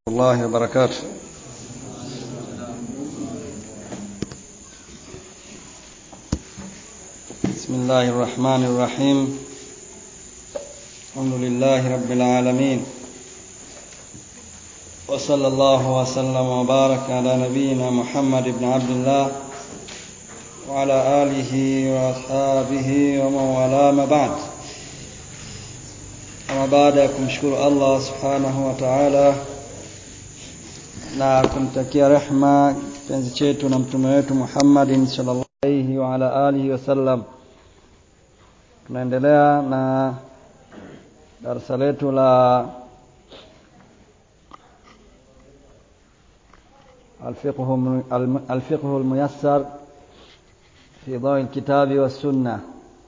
الله وبركاته بسم الله الرحمن الرحيم الحمد لله رب العالمين وصلى الله وسلم وبارك على نبينا محمد بن عبد الله وعلى آله وأصحابه ومن والاه ما بعد ama baada ya kumshukuru Allah subhanahu wa ta'ala na kumtakia rehma kipenzi chetu na mtume wetu Muhammadin sallallahu alayhi wa ala alihi wasallam tunaendelea na darasa letu la الفقه الفقه الميسر في ضوء الكتاب والسنة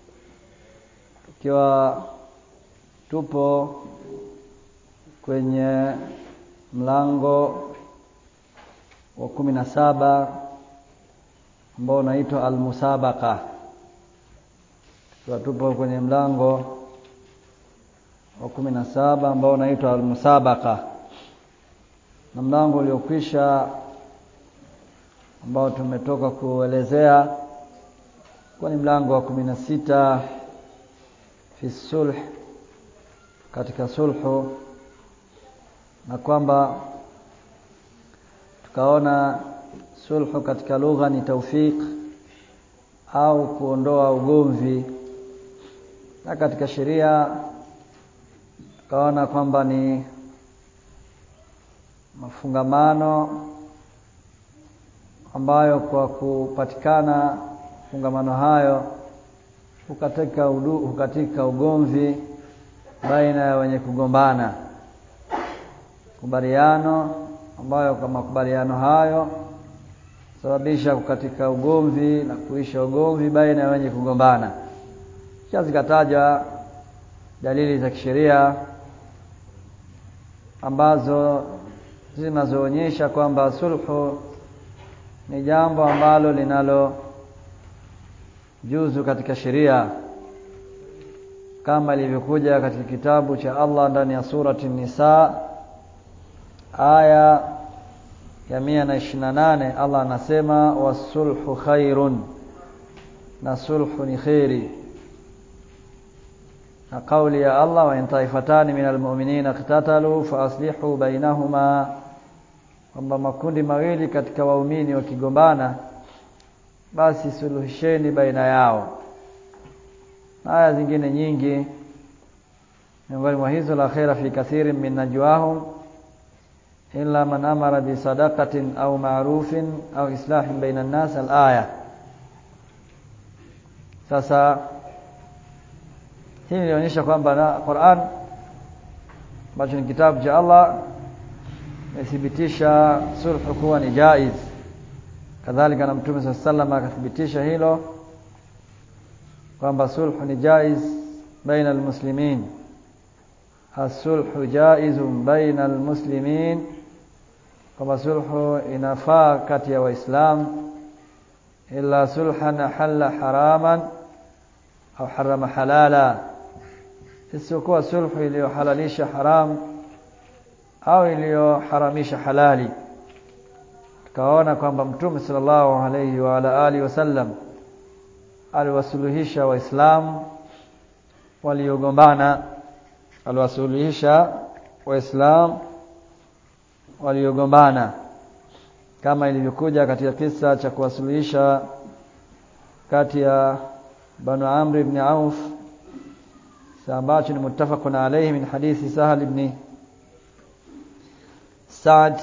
ikiwa tupo kwenye mlango wa kumi na saba ambao unaitwa almusabaqa tukiwa tupo kwenye mlango wa kumi na saba ambao unaitwa almusabaqa na mlango uliokwisha ambao tumetoka kuelezea kwa ni mlango wa kumi na sita fi sulh katika sulhu na kwamba tukaona sulhu katika lugha ni taufiq au kuondoa ugomvi na katika sheria tukaona kwamba ni mafungamano ambayo kwa kupatikana mafungamano hayo hukatika, udu, hukatika ugomvi baina ya wenye kugombana kubaliano ambayo kwa makubaliano hayo sababisha kukatika ugomvi na kuisha ugomvi baina ya wenye kugombana kisha zikataja dalili za kisheria ambazo zinazoonyesha kwamba sulhu ni jambo ambalo linalo juzu katika sheria kama ilivyokuja katika kitabu cha Allah ndani ya surati Nisa aya ya mia na ishirini na nane Allah anasema wasulhu khairun na sulhu ni kheri na kauli ya Allah wa in taifatani min almu'minina iqtatalu fa aslihu bainahuma kwamba makundi mawili katika waumini wakigombana basi suluhisheni baina yao aya zingine nyingi miongoni mwa hizo la khaira fi kathirin min najwahum illa man amara bi sadaqatin au ma'rufin au islahin baina an-nas al-aya sasa hii inaonyesha kwamba na Qur'an ambacho ni kitabu cha Allah imethibitisha sulhu kuwa ni jaiz kadhalika na mtume sallallahu alayhi wasallam akathibitisha hilo kwamba sulhu ni jaiz baina almuslimin asulhu jaizun baina almuslimin kwamba sulhu inafaa kati ya waislamu illa sulhan ahalla haraman au harama halala isiyokuwa sulhu iliyohalalisha haram au iliyoharamisha halali tukaona kwamba mtume sallallahu alayhi wa ala alihi wasallam aliwasuluhisha waislamu waliogombana aliwasuluhisha waislamu waliogombana kama ilivyokuja katika kisa cha kuwasuluhisha kati ya banu amr ibn auf ambacho ni muttafaqun alayhi min hadithi sahal ibn sa'd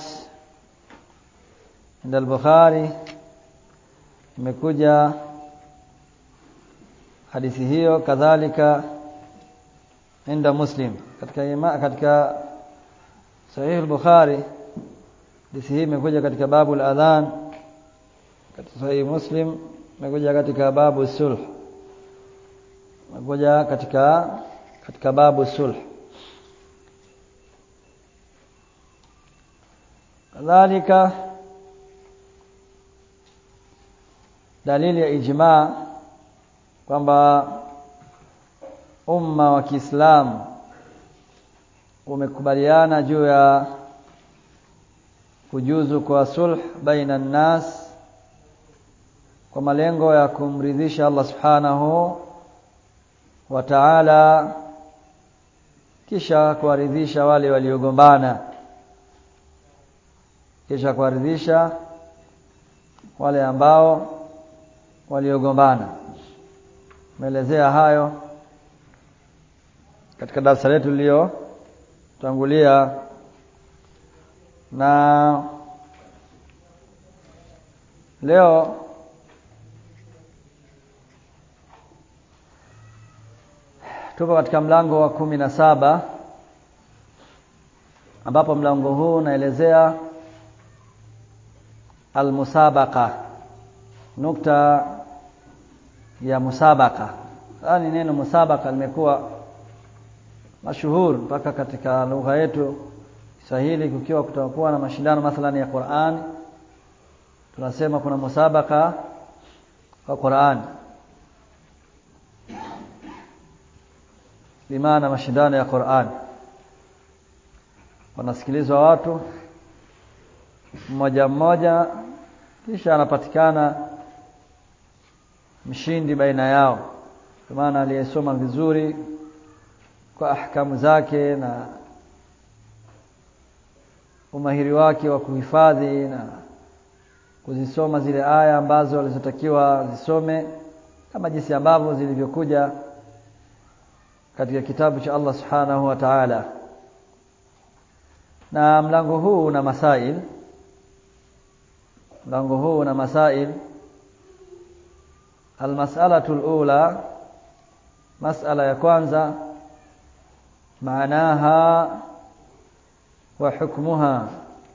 عند البخاري imekuja hadithi hiyo kadhalika inda muslim katika ima, katika sahih al-bukhari hadithi hii imekuja katika babu al-adhan katika sahih muslim imekuja katika babu sulh imekuja katika katika babu sulh kadhalika dalili ya ijmaa kwamba umma wa Kiislamu umekubaliana juu ya kujuzu kwa sulh baina nnas kwa malengo ya kumridhisha Allah subhanahu wa ta'ala kisha kuwaridhisha wale waliogombana kisha kuwaridhisha wale ambao waliogombana meelezea hayo katika darasa letu liliyotangulia na leo tupo katika mlango wa kumi na saba ambapo mlango huu unaelezea almusabaqa nukta ya musabaka yaani neno musabaka limekuwa mashuhuri mpaka katika lugha yetu Kiswahili kukiwa kutakuwa na mashindano mathalani ya Qur'an tunasema kuna musabaka wa Qur'an bimaana mashindano ya Qur'an wanasikilizwa watu mmoja mmoja kisha anapatikana mshindi baina yao kwa maana aliyesoma vizuri kwa ahkamu zake na umahiri wake wa kuhifadhi na kuzisoma zile aya ambazo walizotakiwa zisome kama jinsi ambavyo zilivyokuja katika kitabu cha Allah Subhanahu wa Ta'ala na mlango huu una masail mlango huu una masail almas'alatu alula mas'ala ya kwanza maanaha wa hukmuha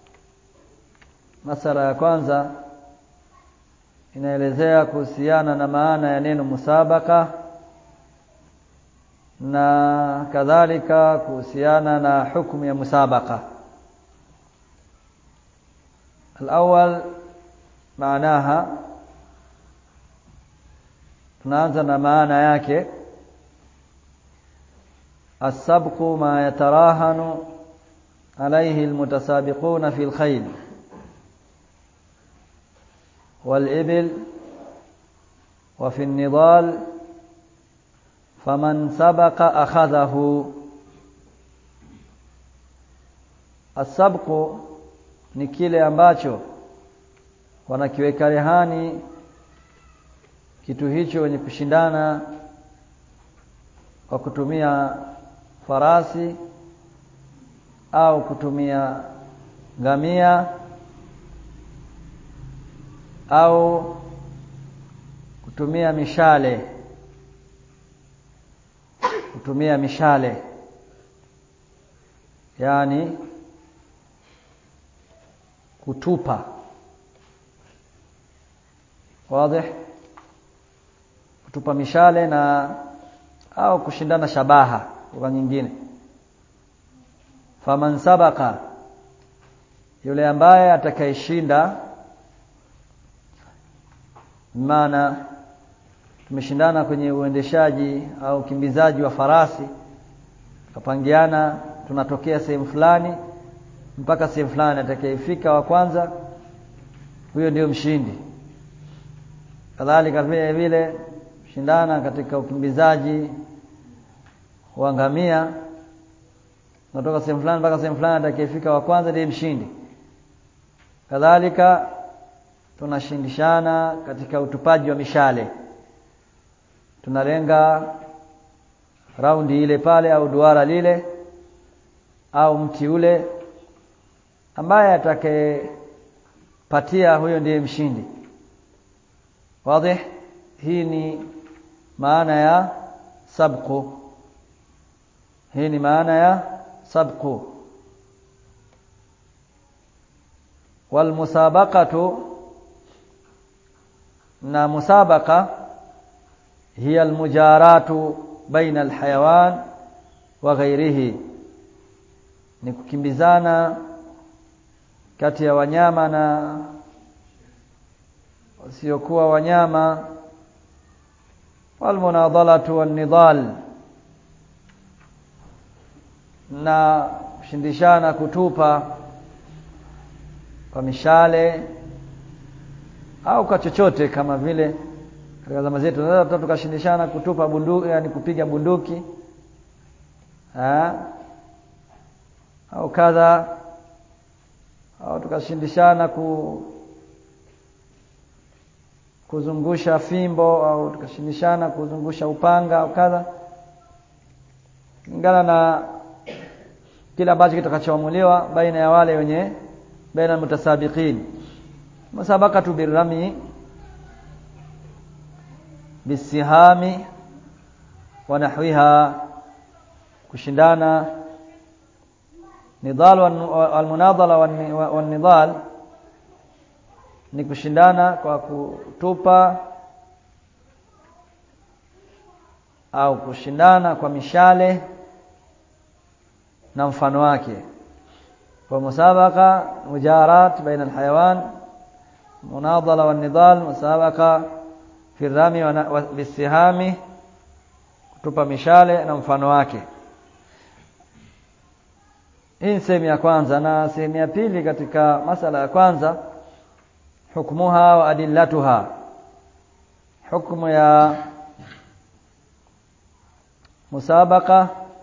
masala ya kwanza inaelezea kuhusiana na maana ya neno musabaka na kadhalika kuhusiana na hukumu ya musabaka الأول معناها tunaanza na maana yake السبق ما يتراهن عليه المتسابقون في الخيل والإبل وفي النضال فمن سبق أخذه السبق ni kile ambacho wanakiweka rehani kitu hicho wenye kushindana kwa kutumia farasi au kutumia ngamia au kutumia mishale kutumia mishale yani kutupa wazi kutupa mishale na au kushindana shabaha kwa nyingine faman sabaka yule ambaye atakayeshinda maana tumeshindana kwenye uendeshaji au ukimbizaji wa farasi tukapangiana tunatokea sehemu fulani mpaka sehemu fulani atakayefika wa kwanza huyo ndio mshindi kadhalika vile vile shindana katika ukimbizaji wa ngamia natoka sehemu fulani mpaka sehemu fulani atakayefika wa kwanza ndiye mshindi kadhalika tunashindishana katika utupaji wa mishale tunalenga raundi ile pale au duara lile au mti ule ambaye atakayepatia huyo ndiye mshindi wazi hii ni maana ya sabqu hii ni maana ya sabqu walmusabaqatu na musabaqa hiya almujaratu baina alhayawan wa ghairihi ni kukimbizana kati ya wanyama na wasiokuwa wanyama walmunadhalatu wannidhal na kushindishana kutupa kwa mishale au kwa chochote kama vile katika zama zetu tunaweza tukashindishana kutupa bunduki yani kupiga bunduki ha? au kadha au tukashindishana ku kuzungusha fimbo au tukashindishana kuzungusha upanga au kadha kulingana na kila ambacho kitakachoamuliwa baina ya wale wenye baina mutasabiqin musabaqatu birrami bisihami wa nahwiha kushindana nidhal walmunadhala wanidhal ni kushindana kwa kutupa au kushindana kwa mishale na mfano wake kwa musabaka mujarat baina alhayawan munadhala wanidhal musabaka fi rami wa bisihami kutupa mishale na mfano wake hii ni sehemu ya kwanza na sehemu ya pili katika masala ya kwanza hukmuha wa adillatuha hukmu ya musabaka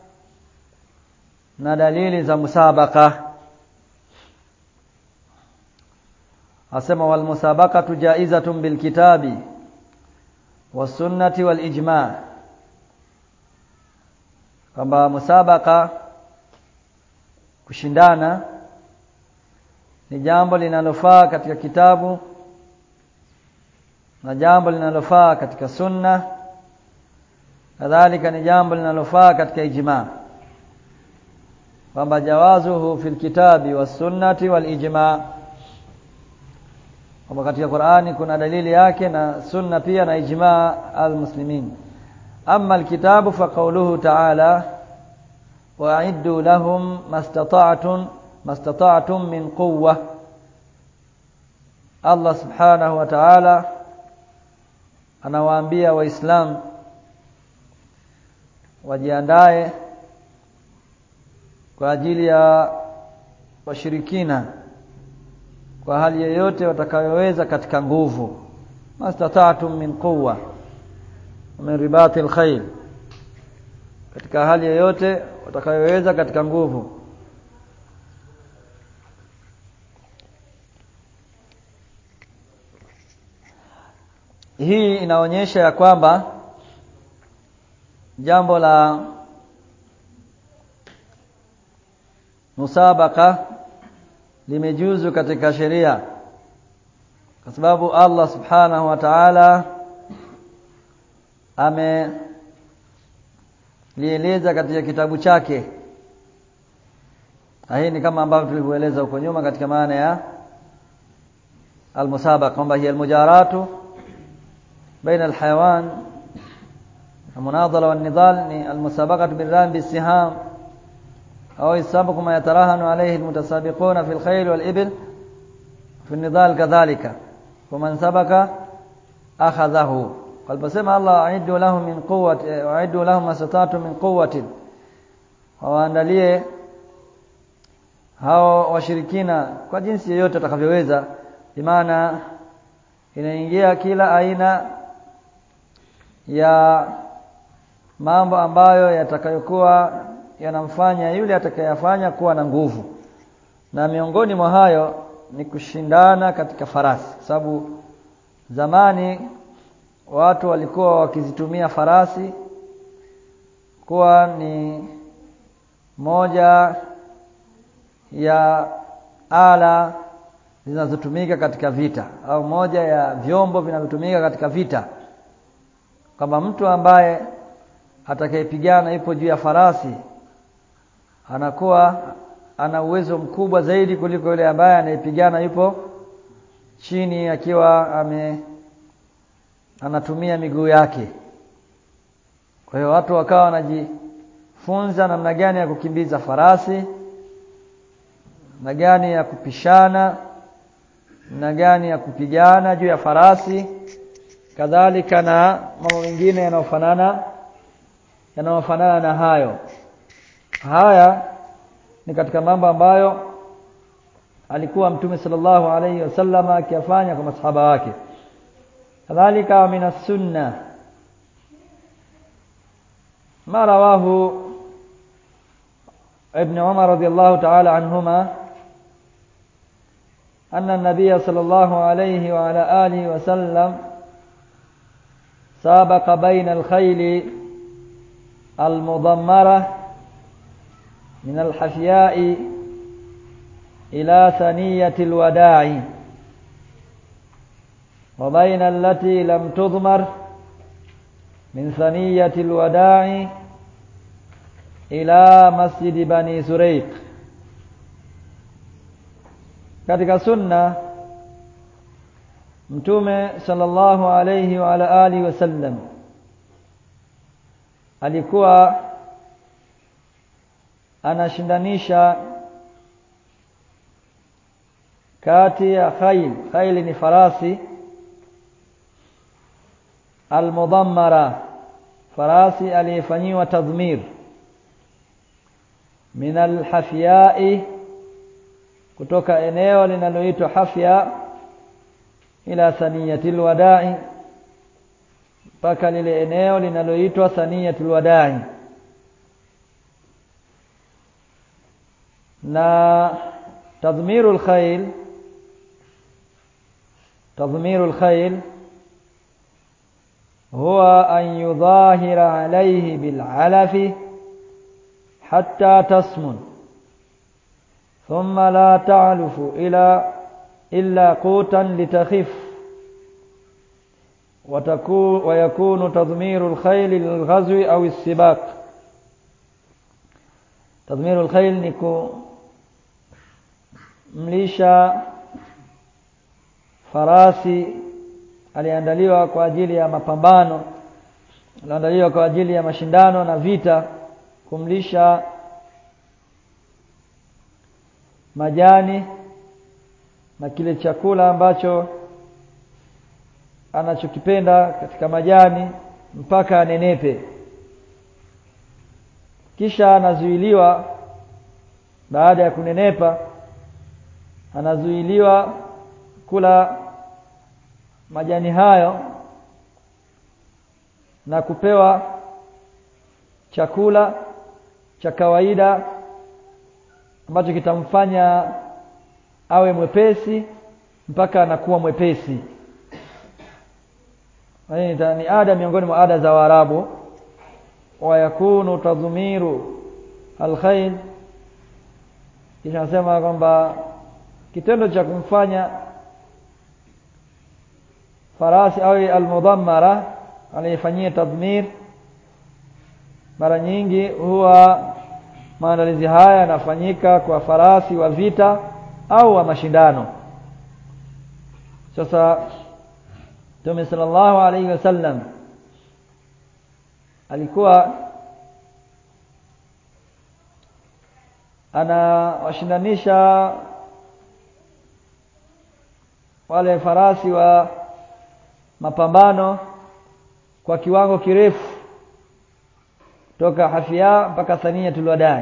na dalili za musabaka asema wal musabaqatu jaizatun bil kitabi was sunnati wal ijma kwamba musabaka kushindana ni jambo linalofaa katika kitabu na jambo linalofaa katika sunna kadhalika ni jambo linalofaa katika ijma kwamba jawazuhu fil kitabi was sunnati wal ijma kwamba katika Qur'ani kuna dalili yake na sunna pia na ijma al-muslimin amma al-kitabu fa qawluhu ta'ala wa'iddu lahum mastata'tum mastata'tum min quwwa Allah subhanahu wa ta'ala anawaambia waislamu wajiandae kwa ajili ya washirikina kwa hali yoyote watakayoweza katika nguvu mastata'tum min quwwa min ribati alkhayl katika hali yoyote watakayoweza katika nguvu hii inaonyesha ya kwamba jambo la musabaka limejuzu katika sheria kwa sababu Allah subhanahu wa ta'ala amelieleza katika kitabu chake hii ni kama ambavyo tulivyoeleza huko nyuma katika maana ya almusabaqa kwamba hiya almujaratu baina alhayawan المناضله والنضال المسابقه بالرام بالسهام أو السابق ما يتراهن عليه المتسابقون في الخيل والإبل في النضال كذلك ومن سبق أخذه قال بسمع الله أعدوا لهم من قوة أعدوا لهم ما استطعتم من قوة waandalie hao washirikina kwa jinsi yoyote atakavyoweza maana inaingia kila aina ya mambo ambayo yatakayokuwa yanamfanya yule atakayefanya kuwa na nguvu na miongoni mwa hayo ni kushindana katika farasi sababu zamani watu walikuwa wakizitumia farasi kuwa ni moja ya ala zinazotumika katika vita au moja ya vyombo vinavyotumika katika vita kwamba mtu ambaye atakayepigana yupo juu ya farasi anakuwa ana uwezo mkubwa zaidi kuliko yule ambaye anayepigana yupo chini akiwa ame anatumia miguu yake kwa hiyo watu wakawa wanajifunza namna gani ya kukimbiza farasi namna gani ya kupishana namna gani ya kupigana juu ya farasi kadhalika na mambo mengine yanayofanana yanayofanana na hayo haya ni katika mambo ambayo alikuwa mtume sallallahu alayhi wasallam akiyafanya kwa masahaba wake kadhalika min sunna ma rawahu ابن عمر رضي الله تعالى عنهما أن النبي صلى الله عليه وعلى آله وسلم سابق بين الخيل المضمرة من الحفياء إلى ثنية الوداع وبين التي لم تضمر من ثنية الوداع إلى مسجد بني سريق katika sunna mtume sallallahu alayhi wa ala alihi wasallam alikuwa anashindanisha kati ya khayl khayl ni farasi almudammara farasi aliyefanyiwa tadhmir min alhafyai kutoka eneo linaloitwa hafya ila saniyatil wadai mpaka lile eneo linaloitwa saniyatul wadai na tadhmirul khayl tadhmirul khayl huwa an yudhahira alayhi bil alafi hatta tasmun ثم لا تعلف إلى إلا قوتا لتخف وتكون ويكون تضمير الخيل للغزو أو السباق تضمير الخيل نكو mlisha farasi aliandaliwa kwa ajili ya mapambano aliandaliwa kwa ajili ya mashindano na vita kumlisha majani na kile chakula ambacho anachokipenda katika majani mpaka anenepe kisha anazuiliwa baada ya kunenepa anazuiliwa kula majani hayo na kupewa chakula cha kawaida ambacho kitamfanya awe mwepesi mpaka anakuwa mwepesi ni ada miongoni mwa ada za Waarabu wa yakunu tadhmiru alkhair kisha nasema kwamba kitendo cha kumfanya farasi au almudammara aliyefanyia tadhmir mara nyingi huwa maandalizi haya yanafanyika kwa farasi wa vita au wa mashindano sasa Mtume sallallahu alaihi wasallam alikuwa anawashindanisha wale farasi wa mapambano kwa kiwango kirefu toka hafia mpaka thaniyatul wadai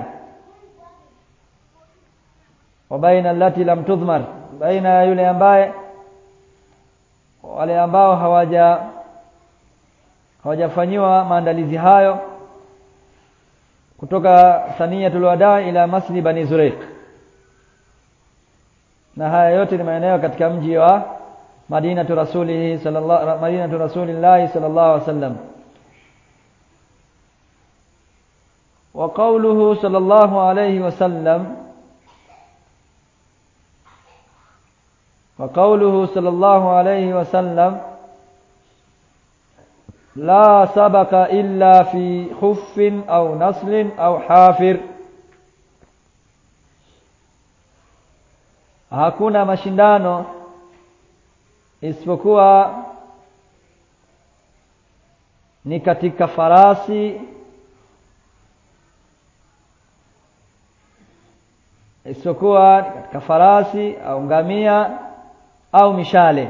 wa baina allati lam tudhmar baina ya yule ambaye wale ambao hawaja hawajafanyiwa maandalizi hayo kutoka thaniyatul wadai ila masjid bani zuraiq na haya yote ni maeneo katika mji wa madinatu rasulihi sallallahu madinatu rasulillahi sallallahu alaihi wasallam وقوله صلى الله عليه وسلم وقوله صلى الله عليه وسلم لا سبق إلا في خف أو نسل أو حافر hakuna mashindano isipokuwa ni katika farasi isipokuwa katika farasi au ngamia au mishale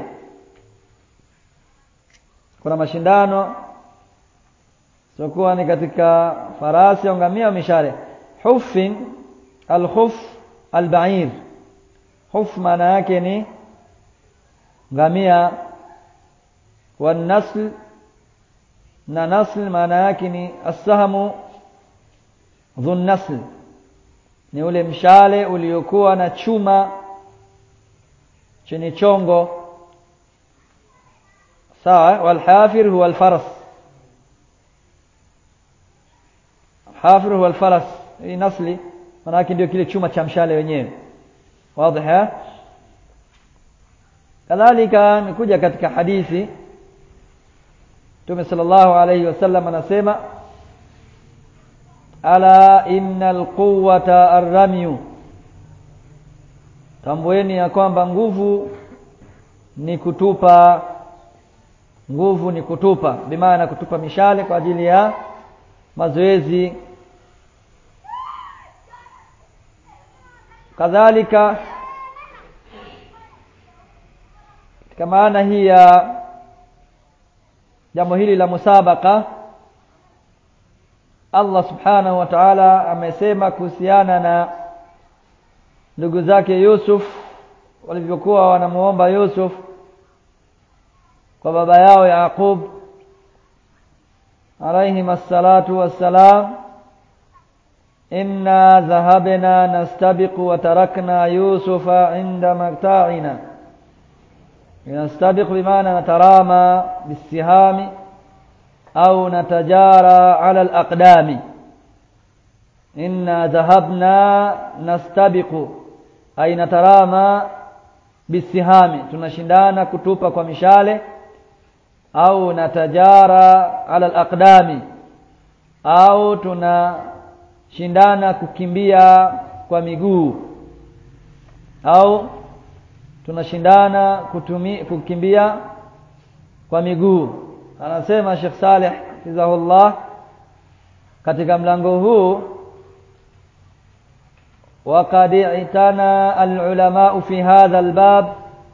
kuna mashindano isipokuwa ni katika farasi au ngamia au mishale hufin alkhuf albair huf maana yake ni ngamia wanasl na nasl maana yake ni assahamu dhun nasl ni ule mshale uliokuwa na chuma chenye chongo sawa walhafir huwa alfaras hafir huwa alfaras hii nasli maana yake ndio kile chuma cha mshale wenyewe wazi kadhalika imekuja katika hadithi Mtume sallallahu alayhi wasallam anasema ala innal quwwata arramyu tambueni ya kwamba nguvu ni kutupa nguvu ni kutupa bimaana kutupa mishale kwa ajili ya mazoezi kadhalika katika maana hii ya jambo hili la musabaka Allah subhanahu wa ta'ala amesema kuhusiana na ndugu zake Yusuf walivyokuwa wanamuomba Yusuf kwa baba yao Yaqub alayhi assalatu wassalam inna dhahabna nastabiqu wa tarakna yusufa inda makta'ina nastabiqu bimaana natarama bisihami au natajara ala alaqdami inna dhahabna nastabiqu ay natarama bisihami tunashindana kutupa kwa mishale au natajara ala alaqdami au tunashindana kukimbia kwa miguu au tunashindana kutumi, kukimbia kwa miguu anasema Sheikh Saleh hafidhahullah katika mlango huu وقد اعتنى العلماء في هذا الباب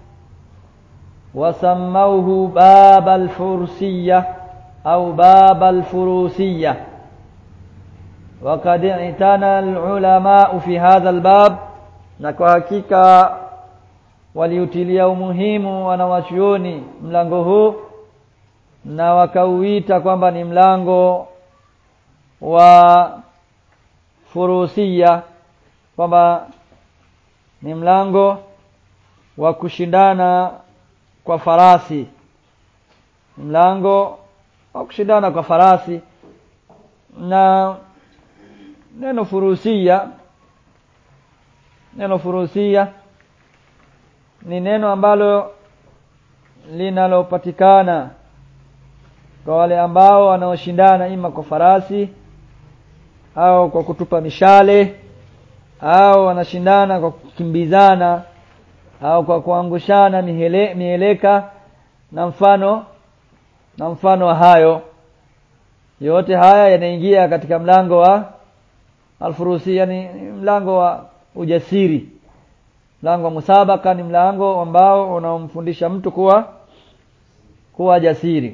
وسموه باب الفروسية أو باب الفروسية وقد اعتنى العلماء في هذا الباب نكو hakika waliutilia umuhimu wanawachuoni mlango huu na wakauita kwamba ni mlango wa furusia kwamba ni mlango wa kushindana kwa farasi mlango wa kushindana kwa farasi na neno furusia neno furusia ni neno ambalo linalopatikana kwa wale ambao wanaoshindana ima kwa farasi au kwa kutupa mishale au wanashindana kwa kukimbizana au kwa kuangushana mihele, mieleka na mfano na mfano wa hayo yote haya yanaingia katika mlango wa alfurusi yani mlango wa ujasiri mlango wa musabaka ni mlango ambao unaomfundisha mtu kuwa kuwa jasiri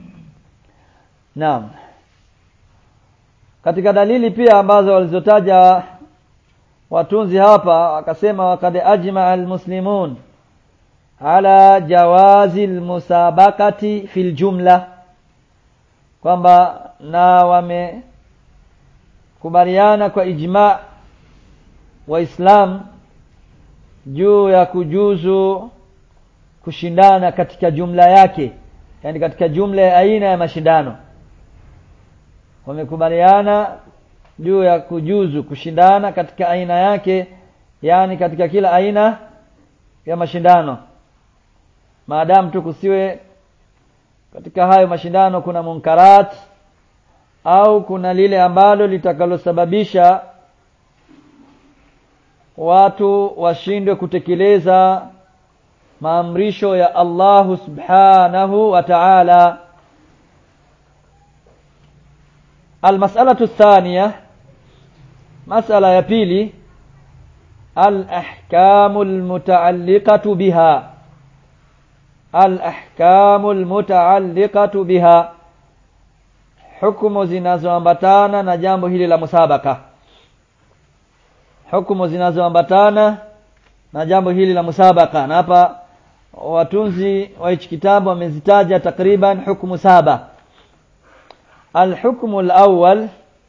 naam katika dalili pia ambazo walizotaja watunzi hapa akasema wakad ajma almuslimun ala jawazi almusabakati fil jumla kwamba na wamekubaliana kwa ijma waislam juu ya kujuzu kushindana katika jumla yake yani katika jumla ya aina ya mashindano wamekubaliana juu ya kujuzu kushindana katika aina yake yani katika kila aina ya mashindano maadamu tu kusiwe katika hayo mashindano kuna munkarat au kuna lile ambalo litakalosababisha watu washindwe kutekeleza maamrisho ya Allahu subhanahu wa ta'ala المسألة الثانية مسألة يبيلي الأحكام المتعلقة بها الأحكام المتعلقة بها حكم zinazoambatana na jambo hili la musabaka hukumu zinazoambatana na jambo hili la musabaka na hapa watunzi wa hichi kitabu wamezitaja takriban hukumu saba الحكم الأول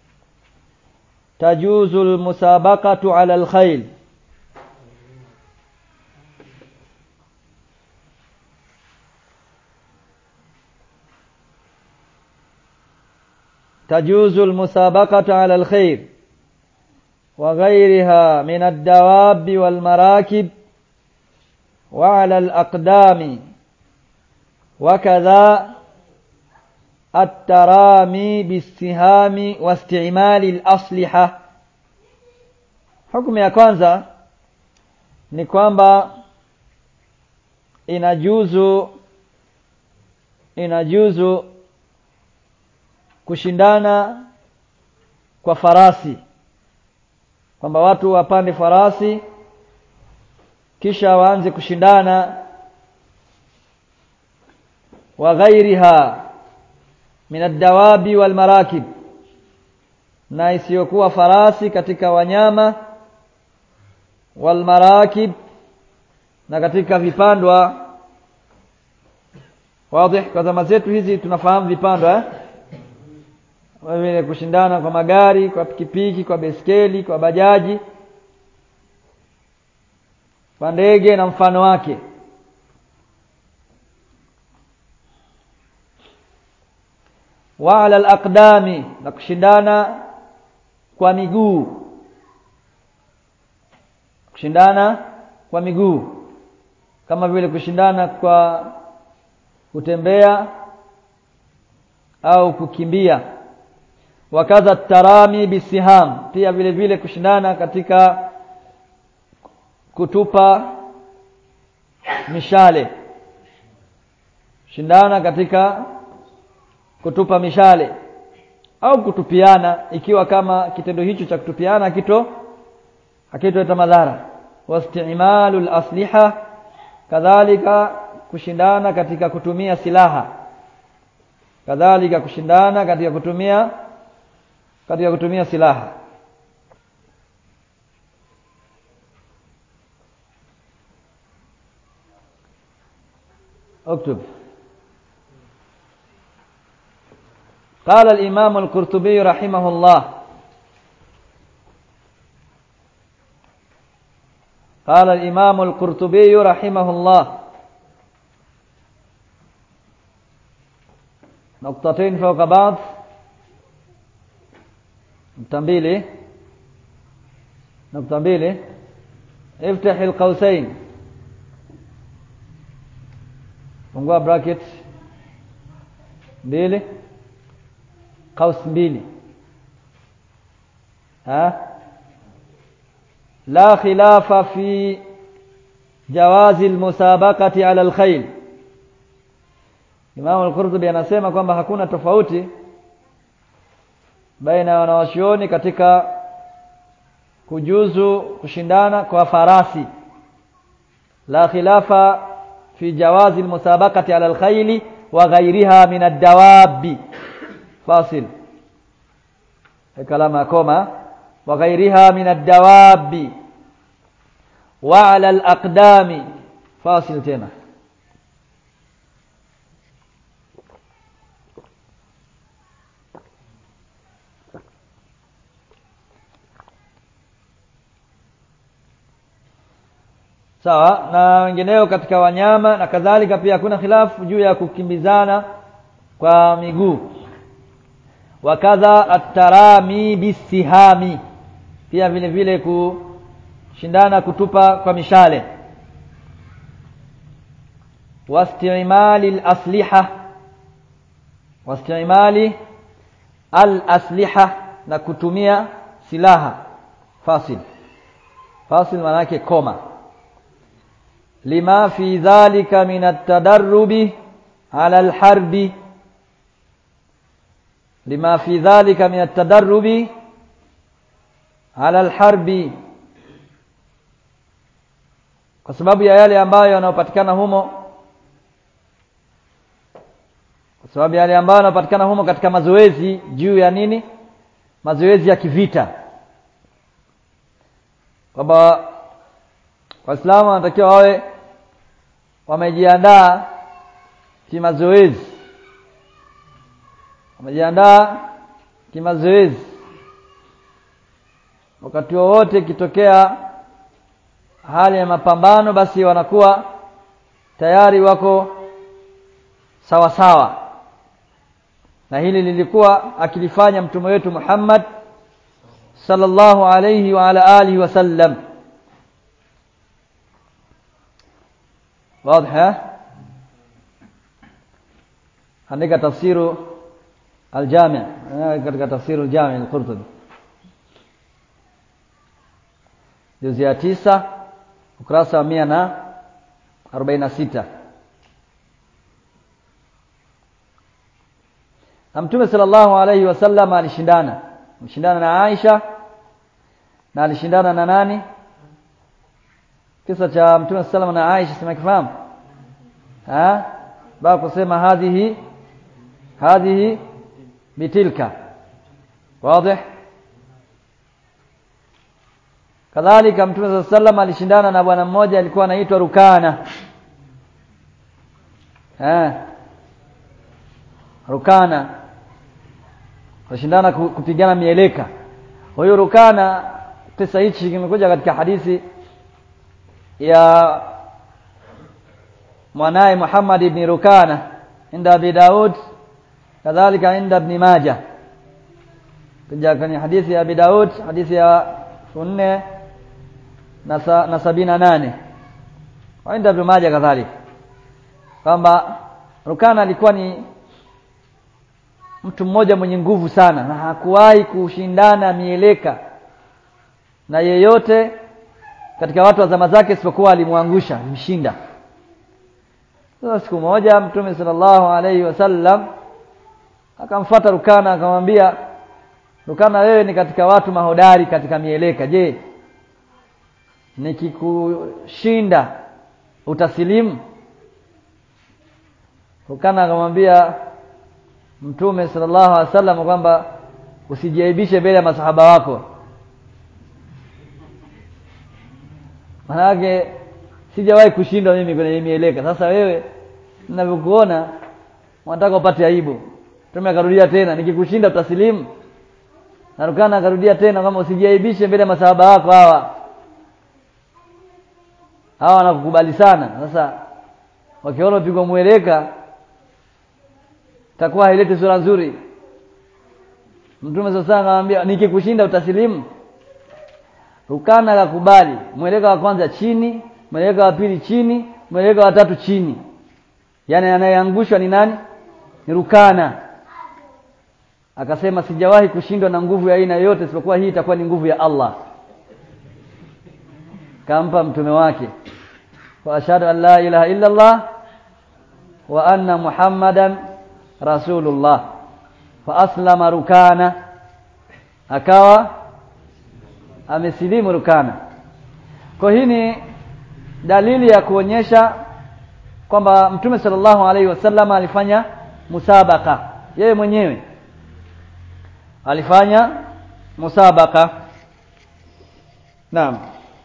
تجوز المسابقة على الخيل تجوز المسابقة على الخير وغيرها من الدواب والمراكب وعلى الأقدام وكذا الترامي بالسهام واستعمال الأصلحة hukumu ya kwanza ni kwamba inajuzu inajuzu kushindana kwa farasi kwamba watu wapande farasi kisha waanze kushindana wa ghairiha min ad-dawabi wal marakib na isiyokuwa farasi katika wanyama wal marakib na katika vipandwa wazi kwa zama zetu hizi tunafahamu vipandwa eh vile kushindana kwa magari kwa pikipiki kwa beskeli kwa bajaji kwa ndege na mfano wake wa ala alaqdami na kushindana kwa miguu kushindana kwa miguu kama vile kushindana kwa kutembea au kukimbia wakaza tarami bisiham pia vile vile kushindana katika kutupa mishale shindana katika kutupa mishale au kutupiana ikiwa kama kitendo hicho cha kutupiana kito hakitoleta madhara wastimalu al-asliha kadhalika kushindana katika kutumia silaha kadhalika kushindana katika kutumia katika kutumia silaha اكتب قال الإمام القرطبي رحمه الله قال الإمام القرطبي رحمه الله نقطتين فوق بعض نقطة mbili نقطة mbili افتح القوسين fungua bracket mbili قوس mbili ها لا خلاف في جواز المسابقة على الخيل Imam al-Qurtubi anasema kwamba hakuna tofauti baina ya wanawachuoni katika kujuzu kushindana kwa farasi la khilafa fi jawazi almusabaqati ala alkhayli wa ghayriha min ad-dawabi fasil kalama koma wa ghayriha min ad-dawabi wa ala al-aqdami fasil tena sawa na wengineo katika wanyama na kadhalika pia hakuna khilafu juu ya kukimbizana kwa miguu wakadha atarami bisihami pia vile vile kushindana kutupa kwa mishale wastimali al-asliha wastimali al-asliha na kutumia silaha fasil fasil maana yake koma lima fi dhalika min at-tadarrubi ala al-harbi lima fi dhalika min at-tadarrubi ala al-harbi kwa sababu ya yale ambayo yanayopatikana humo kwa sababu ya yale ambayo yanayopatikana humo katika mazoezi juu ya nini mazoezi ya kivita kwamba waislamu wanatakiwa wawe wamejiandaa kimazoezi wamejiandaa kimazoezi wakati wowote ikitokea hali ya mapambano basi wanakuwa tayari wako sawa sawa na hili lilikuwa akilifanya mtume wetu Muhammad sallallahu alayhi wa ala alihi wasallam واضح andika tafsiru aljami' katika tafsiru aljami' al-Qurtubi juzi ya tisa ukurasa wa mia na arobaini na sita na mtume sallallahu alaihi wasallam alishindana alishindana na Aisha na alishindana na nani kisa cha mtume sallallahu na Aisha simakifahamu ah ba kusema hadhihi hadhihi bitilka wazi kadhalika mtume sallallahu alaihi wasallam alishindana na bwana mmoja alikuwa anaitwa Rukana eh Rukana walishindana kupigana mieleka huyo Rukana kisa hichi kimekuja katika hadithi ya mwanaye Muhammad ibn Rukana inda Abi Daud kadhalika inda Ibn Majah kuja kwenye hadithi ya Abi Daud hadithi ya 4 na na sabini na nane waenda Ibn Majah kadhalika kwamba Rukana alikuwa ni mtu mmoja mwenye nguvu sana na hakuwahi kushindana mieleka na yeyote katika watu wa zama zake isipokuwa alimwangusha alimshinda sasa siku moja mtume sallallahu alaihi wasallam akamfuata Rukana akamwambia Rukana wewe ni katika watu mahodari katika mieleka je nikikushinda utasilimu Rukana akamwambia Mtume sallallahu alaihi wasallam kwamba usijiaibishe mbele ya masahaba wako Manake sijawahi kushindwa mimi kwenye mieleka. Sasa wewe ninavyokuona unataka upate aibu. Mtume akarudia tena, nikikushinda utasilimu. Narukana akarudia tena kama usijiaibishe mbele ya masahaba wako hawa. Hawa wanakukubali sana. Sasa wakiona upigwa mweleka takuwa haileti sura nzuri. Mtume sasa anamwambia nikikushinda utasilimu. Rukana akakubali. Mweleka wa kwanza chini, mweleka wa pili chini, mweleka wa tatu chini. Yaani anayeangushwa ni nani? Ni Rukana. Akasema sijawahi kushindwa na nguvu ya aina yoyote isipokuwa hii itakuwa ni nguvu ya Allah. Kampa mtume wake. Wa ashhadu an la ilaha illa Allah wa anna Muhammadan Rasulullah. Fa aslama Rukana. Akawa amesilimu Rukana. Kwa hii ni dalili ya kuonyesha kwamba Mtume sallallahu alaihi wasallam alifanya musabaka yeye mwenyewe alifanya musabaka naam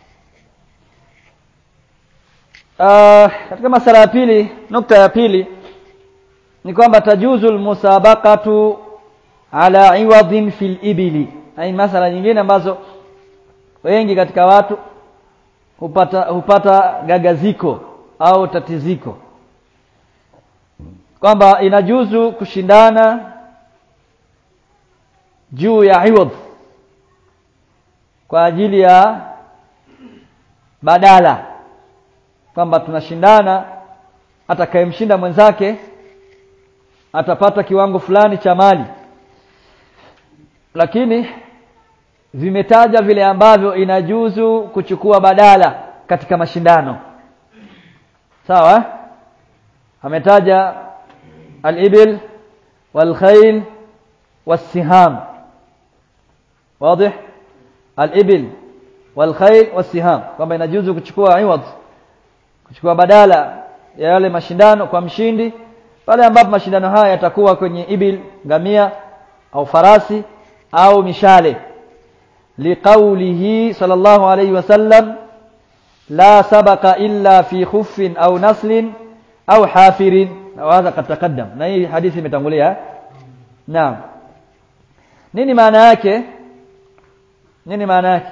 uh, katika masala ya pili nukta ya pili ni kwamba tajuzu almusabaqatu ala iwadhin fil ibili hai masala nyingine ambazo wengi katika watu hupata hupata gagaziko au tatiziko kwamba inajuzu kushindana juu ya iwadh kwa ajili ya badala kwamba tunashindana atakayemshinda mwenzake atapata kiwango fulani cha mali lakini vimetaja vile ambavyo inajuzu kuchukua badala katika mashindano sawa ametaja al-ibil wal-khayl was-siham wazi al-ibil wal-khayl was-siham kwamba inajuzu kuchukua iwad kuchukua badala ya yale mashindano kwa mshindi pale ambapo mashindano haya yatakuwa kwenye ibil ngamia au farasi au mishale liqaulihi sallallahu alayhi wasallam la sabaka illa fi khuffin au naslin au hafirin au hadha qad taqaddam na hii hadithi imetangulia naam nini maana yake nini maana yake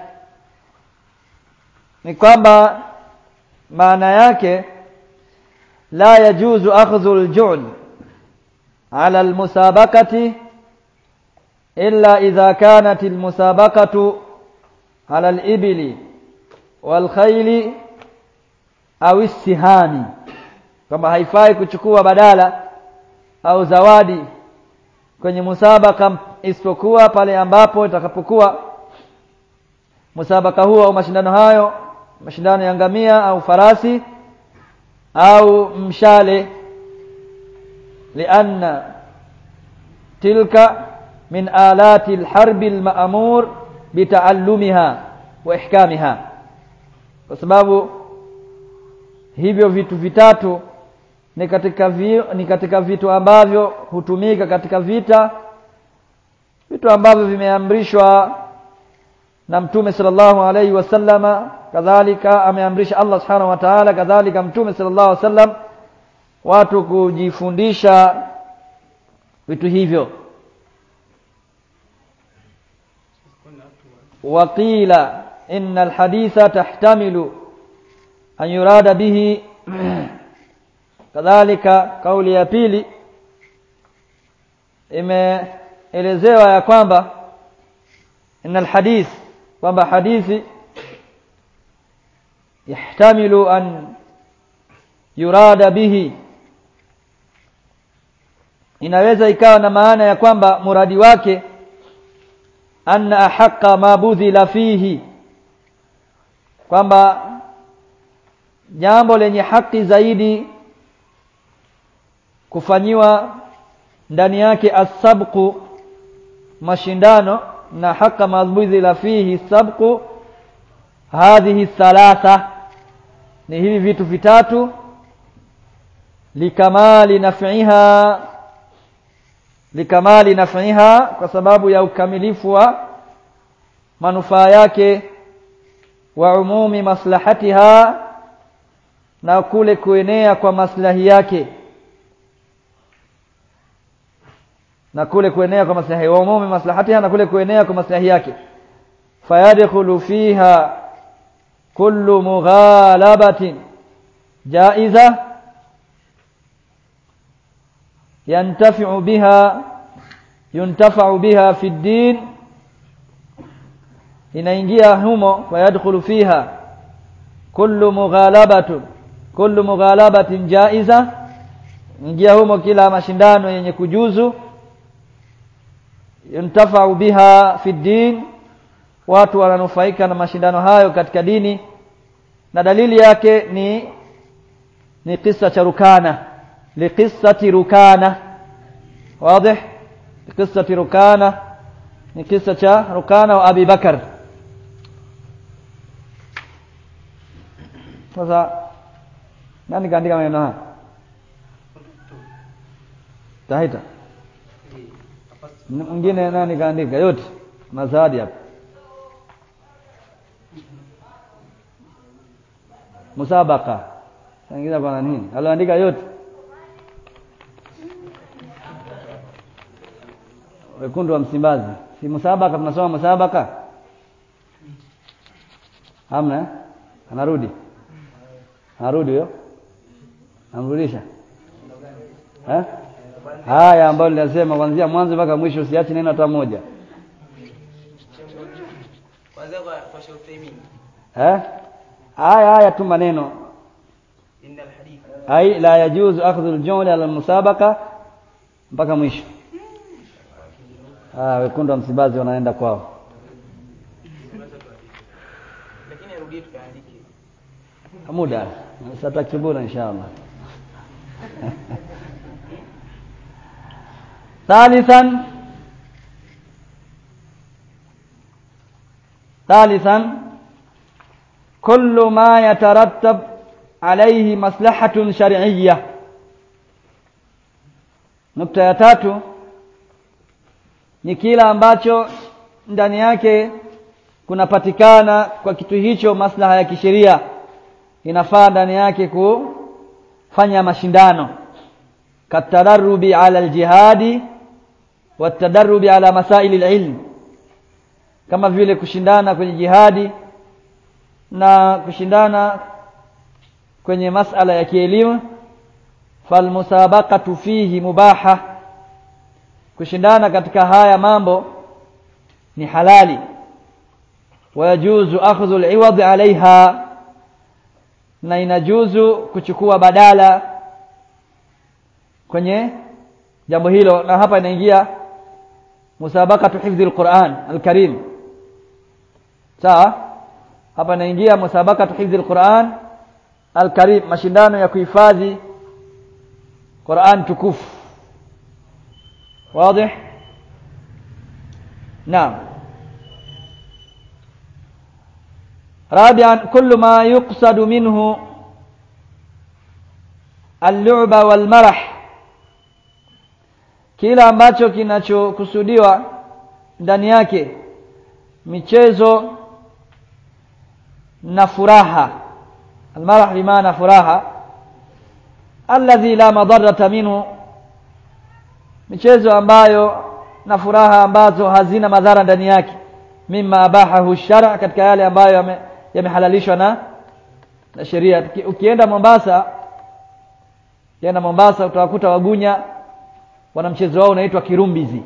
ni kwamba maana yake la yajuzu akhdhu al-ju'l ala al-musabaqati illa idha kanat al-musabaqatu ala al-ibli wal-khayli au istihami kwamba haifai kuchukua badala au zawadi kwenye musabaka isipokuwa pale ambapo itakapokuwa musabaka huo au mashindano hayo mashindano ya ngamia au farasi au mshale lianna tilka min alati alharbi alma'mur bitaallumiha wa ihkamiha kwa sababu hivyo vitu vitatu ni katika vi, ni katika vitu ambavyo hutumika katika vita vitu ambavyo vimeamrishwa na mtume sallallahu alaihi wasallama kadhalika ameamrisha Allah subhanahu wa ta'ala kadhalika mtume sallallahu alaihi wasallam watu kujifundisha vitu hivyo waqila inna alhaditha tahtamilu an yurada bihi kadhalika kauli ya pili imeelezewa ya kwamba inna alhadith kwamba hadithi yahtamilu an yurada bihi inaweza ikawa na maana ya kwamba muradi wake anna ahaqqa ma budhila fihi kwamba jambo lenye haki zaidi kufanyiwa ndani yake asabqu mashindano na haka madhbuzi la fihi sabqu hadhihi thalatha ni hivi vitu vitatu likamali naf'iha likamali naf'iha kwa sababu ya ukamilifu wa manufaa yake wa umumi maslahatiha na kule kuenea kwa maslahi yake na kule kuenea kwa maslahi wa umumi maslahatiha na kule kuenea kwa maslahi yake fayadkhulu fiha kullu mughalabatin jaiza yantafi'u biha yuntafa'u biha fi din inaingia humo fayadkhulu fiha kullu mughalabatun kullu mughalabatin jaiza ingia humo kila mashindano yenye kujuzu yuntafau biha fi din watu wananufaika na mashindano hayo katika dini na dalili yake ni ni kisa cha rukana liqissati rukana wazi liqissati rukana ni kisa cha rukana wa abi bakar sasa nani kaandika maneno haya tahita mwingine nani kaandika yote mazadi hapa musabaka sangiza kwa nini aliandika yote wekundu wa msimbazi si musabaka tunasoma musabaka hamna eh? anarudi anarudi huyo amrudisha eh? haya ambayo ninasema kuanzia mwanzo mpaka mwisho usiache neno hata moja eh haya haya tu maneno ai la yajuzu akhdhu al-jumla ala al-musabaqa mpaka mwisho ah wekundu wa msibazi wanaenda kwao lakini arudie tukaandike muda satakibuna inshallah ثالثا ثالثا كل ما يترتب عليه مصلحة شرعية nukta ya tatu ni kila ambacho ndani yake kunapatikana kwa kitu hicho maslaha ya kisheria inafaa ndani yake kufanya mashindano katadarubi ala aljihadi watadarubi ala masaili alilm kama vile kushindana kwenye jihadi na kushindana kwenye masala ya kielimu falmusabaqatu fihi mubaha kushindana katika haya mambo ni halali wayajuzu akhdhu al-iwad alaiha na inajuzu kuchukua badala kwenye jambo hilo na hapa inaingia musabaqatu hifdhi al-Qur'an al-Karim sawa hapa inaingia musabaqatu hifdhi al-Qur'an al-Karim mashindano ya kuhifadhi Qur'an tukufu واضح نعم رابعا كل ما يقصد منه اللعب والمرح kila ambacho kinachokusudiwa ndani yake michezo na furaha almarah bimaana furaha alladhi la madarrata minhu michezo ambayo na furaha ambazo hazina madhara ndani yake mimma abahahu shara katika yale ambayo yamehalalishwa na na sheria ukienda Mombasa ukienda Mombasa utawakuta wagunya wana mchezo wao unaitwa kirumbizi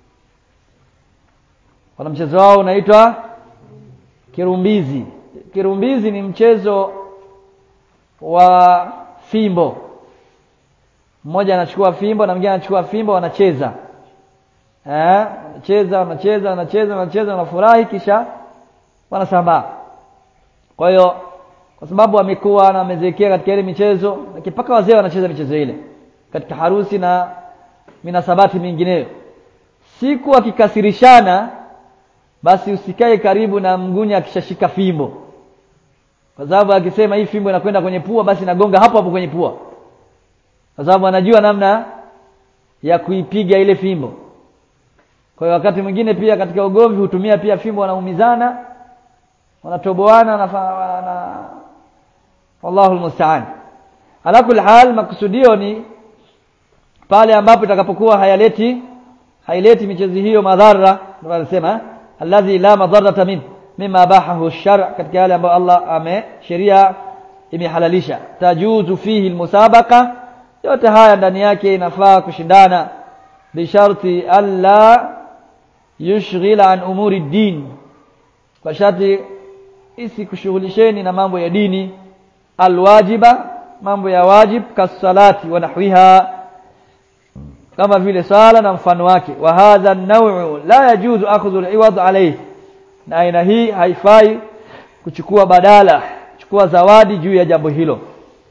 wana mchezo wao unaitwa kirumbizi kirumbizi ni mchezo wa fimbo mmoja anachukua fimbo na mwingine anachukua fimbo wanacheza eh wanacheza wanacheza wanacheza wanacheza wanafurahi kisha wanasambaa kwa hiyo kwa sababu wamekuwa na wamezekea katika ile michezo mpaka wazee wanacheza michezo ile katika harusi na minasabati mingineyo siku akikasirishana basi usikae karibu na mgunya akishashika fimbo kwa sababu akisema hii fimbo inakwenda kwenye pua basi nagonga hapo hapo kwenye pua kwa sababu anajua namna ya kuipiga ile fimbo kwa hiyo wakati mwingine pia katika ugomvi hutumia pia fimbo wanaumizana wanatoboana na, na wallahu almusta'an ala kulli hal makusudio ni pale ambapo itakapokuwa hayaleti haileti michezo hiyo madhara ndio anasema alladhi la madarrata min mimma abahahu ash-shar' katika yale ambayo Allah ame sheria imehalalisha tajuzu fihi almusabaqa yote haya ndani yake inafaa kushindana bisharti alla yushghila an umuri din kwa sharti isikushughulisheni na mambo ya dini alwajiba mambo ya wajib kasalati wa nahwiha kama vile sala na mfano wake wa hadha an-naw'u la yajuzu akhdhu al-iwad alayhi na aina hii haifai kuchukua badala kuchukua zawadi juu ya jambo hilo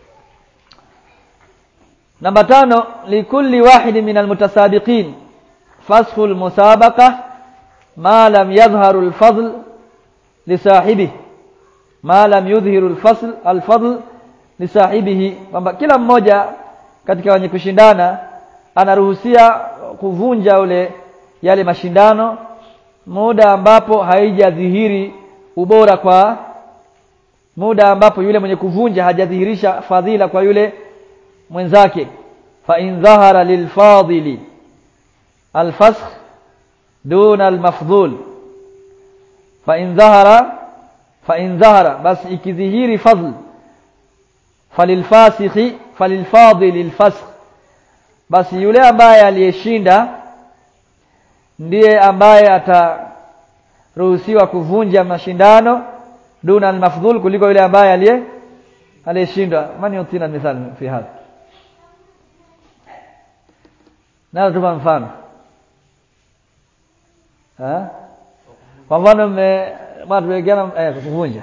namba tano likulli wahid min almutasabiqin fasxu almusabaqa ma lam yadhharu alfadl lisahibihi ma lam yudhhiru alfasl alfadl lisahibihi kwamba kila mmoja katika wenye kushindana anaruhusia kuvunja ule yale mashindano muda ambapo haijadhihiri ubora kwa muda ambapo yule mwenye kuvunja hajadhihirisha fadhila kwa yule mwenzake fa in dhahara lilfadili alfasq duna almafdhul fa in dhahara fa in dhahara basi ikidhihiri fadl falilfasikhi falilfadili alfasq basi yule ambaye aliyeshinda ndiye ambaye ataruhusiwa kuvunja mashindano duna almafdhul kuliko yule ambaye aliye aliyeshindwa mani yutina mithali fi hadha na tupa mfano eh kwa mfano mme matuwekeana eh kuvunja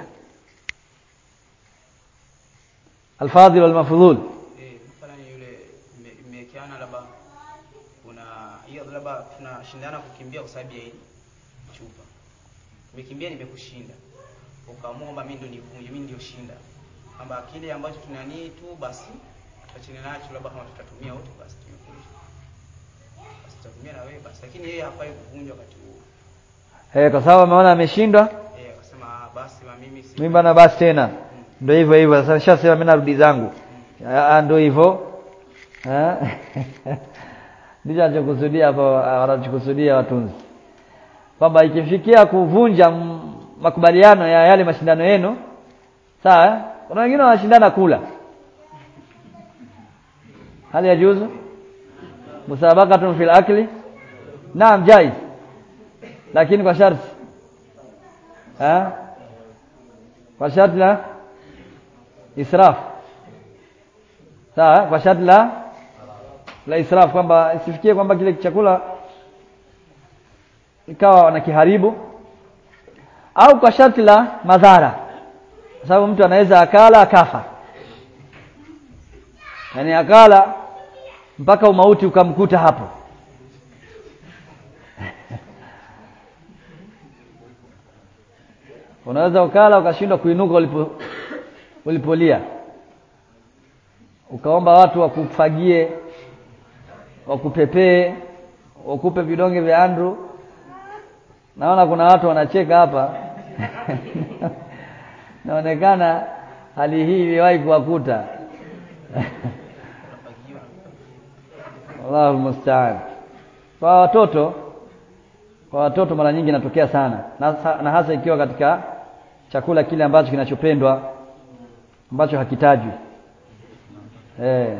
alfadhil wal mafdhul Eh, mfano yule mme- mmewekeana labda kuna hiyo labda tunashindana kukimbia kwa sababu ya hili chupa. Nimekimbia nimekushinda. Ukaamua kwamba mimi ndo nivunje, mimi ndio shinda. Kwamba kile ambacho tunanii tu basi tutachini nacho labda kama tutatumia wote basi tumevunja. Basi tutatumia na wewe basi lakini yeye hafai kuvunja wakati huo. eh kwa sababu ameona ameshindwa Eh, akasema "Ah, basi wa mimi si mimi bana basi tena ndio hivyo hivyo sasa nishasema mimi narudi zangu Ah, ndio hivyo Eh? ndicho anachokusudia hapo wanachokusudia watunzi kwamba ikifikia kuvunja m- makubaliano ya yale mashindano yenu sawa eh? kuna wengine wanashindana kula hali ya juzu musabaqatun fil akli naam jaiz lakini kwa sharti eh? kwa sharti la israf sawa eh? kwa sharti la la israf kwamba isifikie kwamba kile chakula ikawa wanakiharibu au kwa sharti la madhara kwa sababu mtu anaweza akala akafa yaani akala mpaka umauti ukamkuta hapo unaweza ukala ukashindwa kuinuka ulipo ulipolia ukaomba watu wakufagie wakupepee wakupe vidonge vya andru naona kuna watu wanacheka hapa naonekana hali hii iliwahi kuwakuta Allahu musta'an kwa watoto kwa watoto mara nyingi inatokea sana na, na hasa ikiwa katika chakula kile ambacho kinachopendwa ambacho hakitajwi eh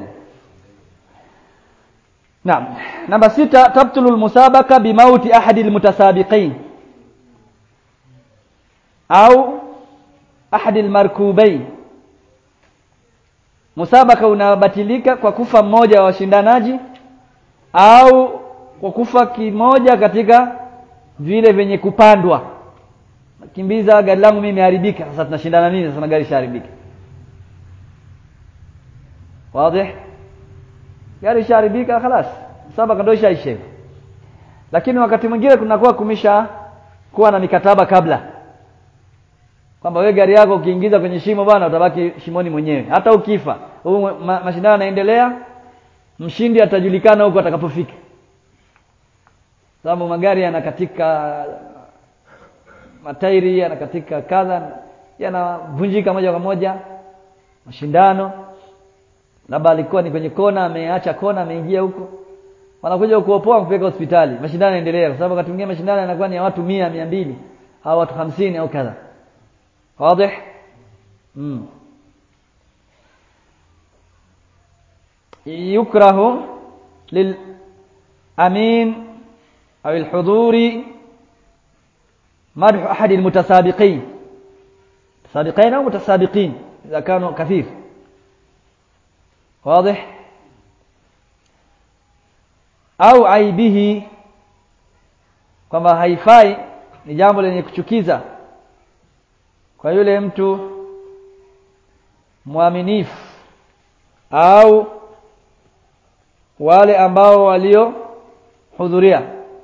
Naam. Namba sita tabtulu almusabaka bimauti ahadi almutasabiqin au ahadi almarkubain. Musabaka unabatilika kwa kufa mmoja wa washindanaji au kwa kufa kimoja katika vile vyenye kupandwa. Kimbiza gari langu mimi imeharibika. Sasa tunashindana nini sasa na gari shaharibika? Wazi? gari ishaharibika khalas sabaka ndio ishaisha lakini wakati mwingine kunakuwa kumesha kuwa na mikataba kabla kwamba wewe gari yako ukiingiza kwenye shimo bwana utabaki shimoni mwenyewe hata ukifa huu ma, mashindano yanaendelea mshindi atajulikana huko atakapofika sababu magari yanakatika matairi yanakatika kadha yanavunjika moja kwa moja mashindano labda alikuwa ni kwenye kona ameacha kona ameingia huko wanakuja kuopoa kupeleka hospitali mashindano yanaendelea kwa sababu wakati mwingine mashindano yanakuwa ni ya watu mia mia mbili au watu hamsini au kadha wazi mm. yukrahu lil amin au alhuduri madhu ahadi almutasabiqin mutasabiqin au mutasabiqin اذا كانوا كثير واضح au aibihi kwamba haifai ni jambo lenye kuchukiza kwa yule mtu mwaminifu au wale ambao waliohudhuria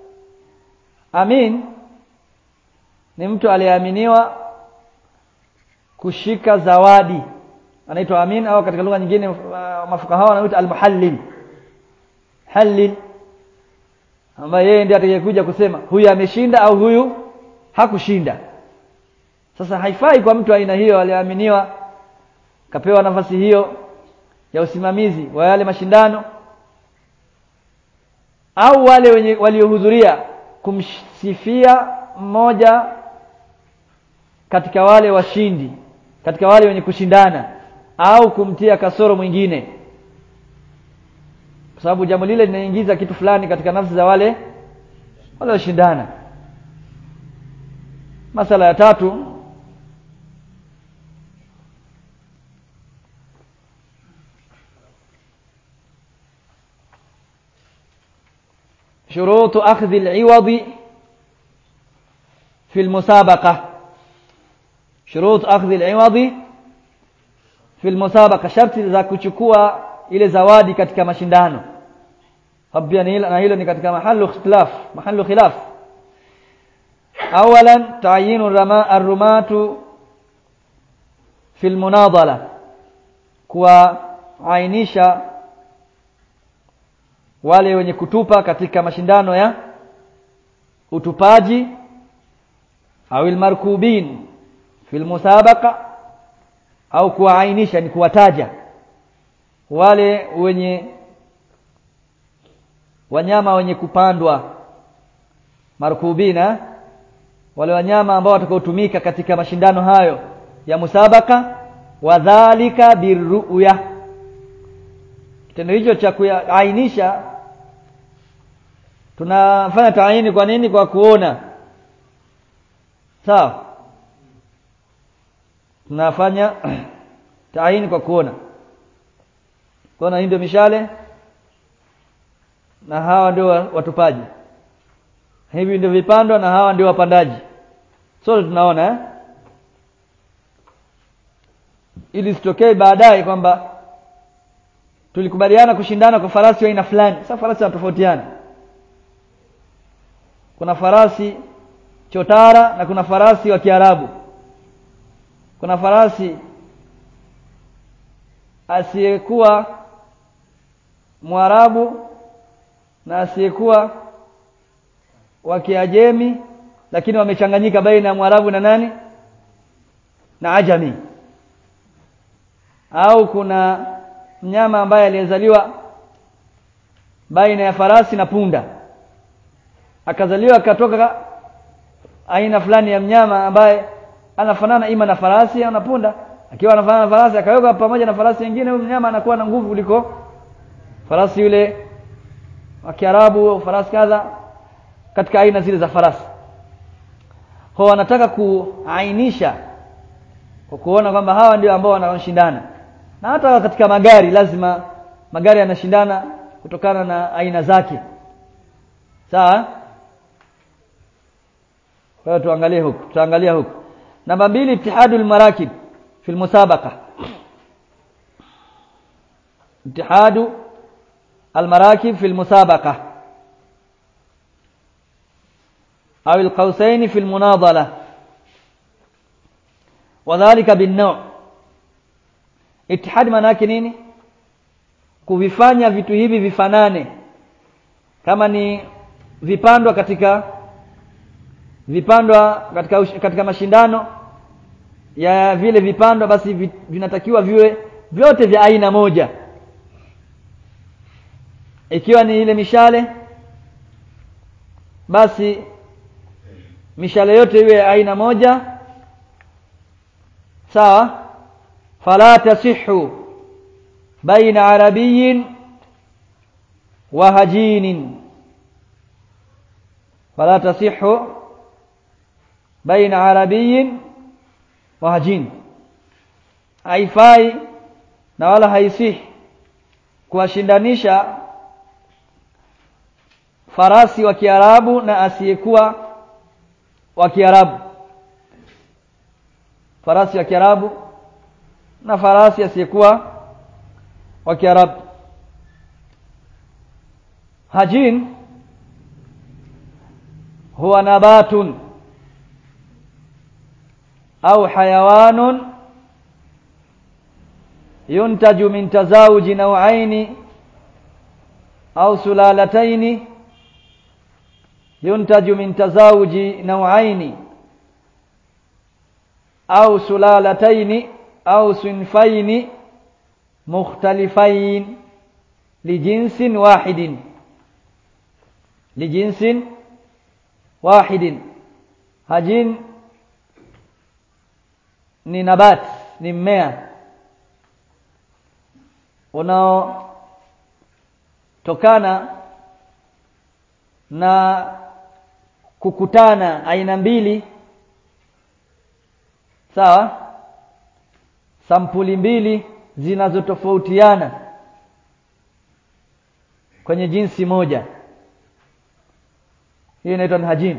amin ni mtu aliyeaminiwa kushika zawadi anaitwa amin au katika lugha nyingine uh, mafuka hao wanaitwa almuhallil halil ambaye yeye ndiye atakayekuja kusema huyu ameshinda au huyu hakushinda sasa haifai kwa mtu aina hiyo aliyeaminiwa kapewa nafasi hiyo ya usimamizi wa yale mashindano au wale wenye waliohudhuria kumsifia mmoja katika wale washindi katika wale wenye kushindana au kumtia kasoro mwingine kwa sababu jambo lile linaingiza kitu fulani katika nafsi za wale wale washindana masala ya tatu شروط أخذ العوض في المسابقة شروط أخذ العوض في المسابقة شرط za kuchukua ile zawadi katika mashindano pia na hilo ni katika mahallu ikhtilaf mahallu khilaf awalan ta'yinu rama ar-rumatu fi al-munadala kuainisha wale wenye kutupa katika mashindano ya utupaji au almarkubin fi almusabaqa au kuwaainisha ni kuwataja wale wenye wanyama wenye kupandwa markubina wale wanyama ambao watakaotumika katika mashindano hayo ya musabaka wadhalika birruya kitendo hicho cha kuainisha tunafanya taini kwa nini kwa kuona sawa tunafanya taini kwa kuona kuona hii ndio mishale na hawa ndio watupaji hivi ndio vipandwa na hawa ndio wapandaji sote tunaona eh? ili sitokee baadaye kwamba tulikubaliana kushindana kwa farasi wa aina fulani sasa farasi wanatofautiana kuna farasi chotara na kuna farasi wa kiarabu kuna farasi asiyekuwa mwarabu na asiyekuwa wa kiajemi lakini wamechanganyika baina ya mwarabu na nani na ajami au kuna mnyama ambaye aliyezaliwa baina ya farasi na punda akazaliwa akatoka aina fulani ya mnyama ambaye anafanana ima na farasi au na punda akiwa anafanana na farasi akaweka pamoja na farasi wengine huyu mnyama anakuwa na nguvu kuliko farasi yule wa Kiarabu au farasi kadha katika aina zile za farasi kwa wanataka kuainisha kwa kuona kwamba hawa ndio ambao wanaoshindana na hata katika magari lazima magari yanashindana kutokana na aina zake sawa kwa hiyo tuangalie huku tutaangalia huku namba mbili ittihadul marakib fi musabaqa ittihadu المراكب في المسابقة أو القوسين في المناضلة وذلك بالنوع اتحاد manake nini kuvifanya vitu hivi vifanane kama ni vipandwa katika vipandwa katika katika mashindano ya vile vipandwa basi vinatakiwa viwe vyote vya aina moja ikiwa ni ile mishale basi mishale yote iwe aina moja sawa fala tasihu baina arabiyin wa hajinin fala tasihu baina arabiyin wa hajin haifai na wala haisihi kuwashindanisha farasi wa Kiarabu na asiyekuwa wa Kiarabu farasi wa Kiarabu na farasi asiyekuwa wa Kiarabu hajin huwa nabatun au hayawanun yuntaju min tazawuji nauaini au sulalataini ينتج من تزاوج نوعين أو سلالتين أو صنفين مختلفين لجنس واحد لجنس واحد هجين ni nabat ni mmea unaotokana na kukutana aina mbili sawa sampuli mbili zinazotofautiana kwenye jinsi moja hiyo inaitwa hajin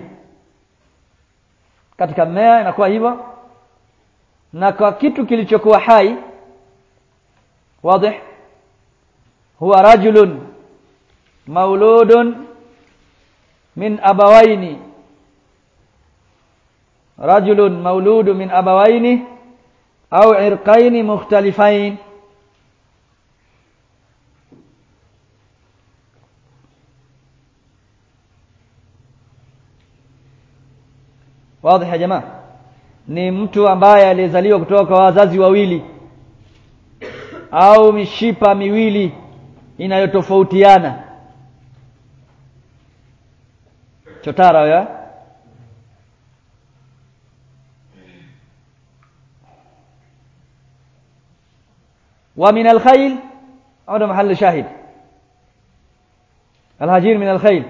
katika mmea inakuwa hivyo na kwa kitu kilichokuwa hai wazi huwa rajulun mauludun min abawaini rajulun mauludu min abawaini au irqaini mukhtalifain wazi ya jamaa ni mtu ambaye aliyezaliwa kutoka kwa wazazi wawili au mishipa miwili inayotofautiana chotara ya ومن الخيل هذا محل شاهد الهجير من الخيل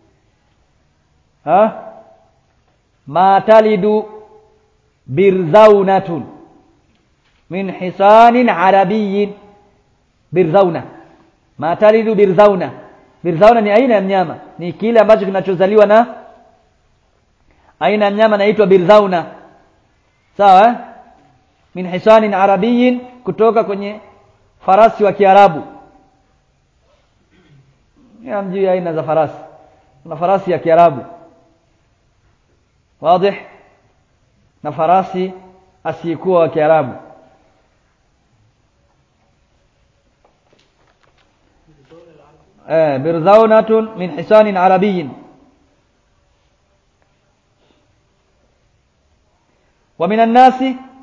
ها ما تلد برزونة من حصان عربي برزونة ما تلد برزونة برزونة ni aina ya mnyama ni kile ambacho kinachozaliwa na aina ya mnyama inaitwa birzauna sawa eh? min hisanin arabiyin kutoka kwenye farasi wa Kiarabu. Hamjui aina za farasi. Kuna farasi ya Kiarabu. Wazi? Na farasi asiyekuwa wa Kiarabu. Eh, birzaunatun min hisanin arabiyyin. ومن الناس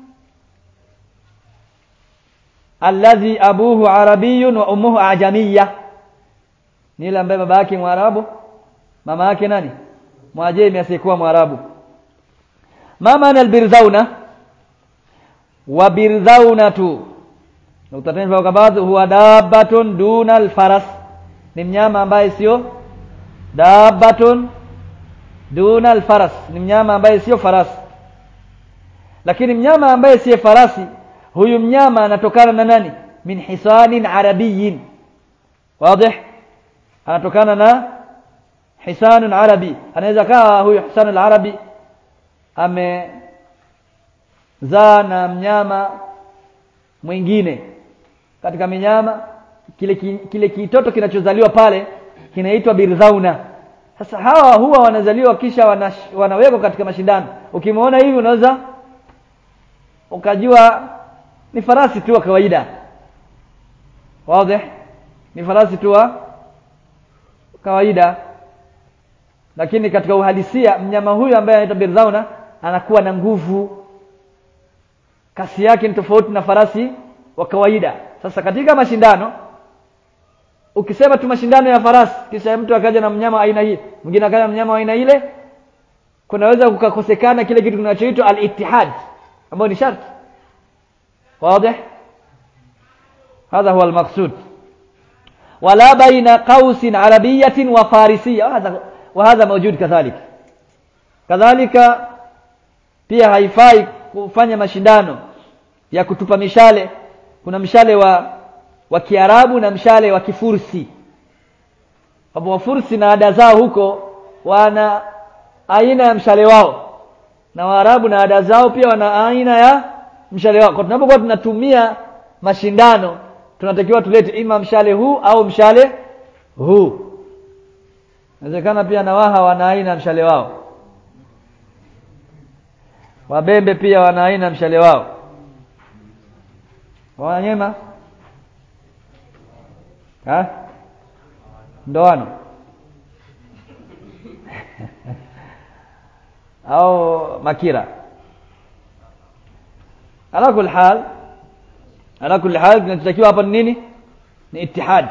alladhi abuhu arabiyun wa ummuhu ajamiyya ni yule ambaye baba yake mwarabu mama yake nani mwajemi asiyekuwa mwarabu ma maana albirzauna wa birzaunatu nuktatain fawqa ba'd huwa dabbatun duna alfaras ni mnyama ambaye sio dabbatun duna alfaras ni mnyama ambaye sio farasi lakini mnyama ambaye sio farasi huyu mnyama anatokana na nani min hisanin arabiyin wazi anatokana na hisanun arabi anaweza kawa huyu hisanul arabi amezaa na mnyama mwingine katika minyama kile kile kitoto kinachozaliwa pale kinaitwa birzauna sasa hawa huwa wanazaliwa kisha wanash, wanawekwa katika mashindano ukimwona hivi unaweza ukajua ni farasi tu wa kawaida wazi ni farasi tu wa kawaida lakini katika uhalisia mnyama huyu ambaye anaitwa birzauna anakuwa na nguvu kasi yake ni tofauti na farasi wa kawaida sasa katika mashindano ukisema tu mashindano ya farasi kisha mtu akaja na mnyama aina hii mwingine akaja na mnyama aina ile kunaweza kukakosekana kile kitu kinachoitwa al-ittihad ambayo ni sharti واضح هذا هو المقصود ولا بين قوس عربية وفارسية وهذا وهذا موجود كذلك كذلك pia haifai kufanya mashindano ya kutupa mishale kuna mshale wa wa Kiarabu na mshale wa Kifursi hapo Wafursi na ada zao huko wana aina ya mshale wao na Waarabu na ada zao pia wana aina ya mshale wao. Kwa tunapokuwa tunatumia mashindano tunatakiwa tulete ima mshale huu au mshale huu. Inawezekana pia na Waha wana aina mshale wao. Wabembe pia wana aina mshale wao. Wanyema? Ha? Ndoano. au makira ala kul hal ala kul hal kinachotakiwa hapa ni nini ni ittihad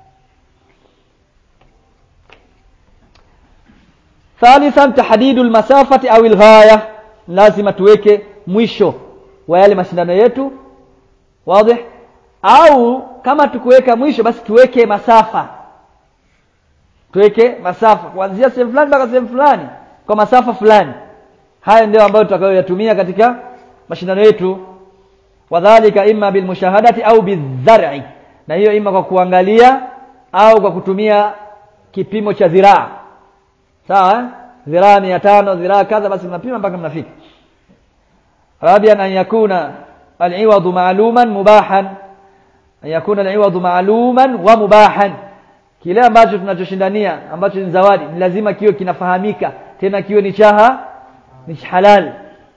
thalithan tahdidu almasafati au alghaya lazima tuweke mwisho wa yale mashindano yetu wazi au kama tukuweka mwisho basi tuweke masafa tuweke masafa kuanzia sehemu fulani mpaka sehemu fulani kwa masafa fulani haya ndio ambayo tutakayoyatumia katika mashindano yetu wadhalika imma bilmushahadati au bidhar'i na hiyo ima kwa kuangalia au kwa kutumia kipimo cha dhiraa sawa eh? dhiraa mia tano dhiraa kadha basi mnapima mpaka mnafika rabian an yakuna aliwadu maaluman mubahan an yakuna aliwadu maaluman wa mubahan kile ambacho tunachoshindania ambacho ni zawadi ni lazima kiwe kinafahamika tena kiwe ni chaha ni halal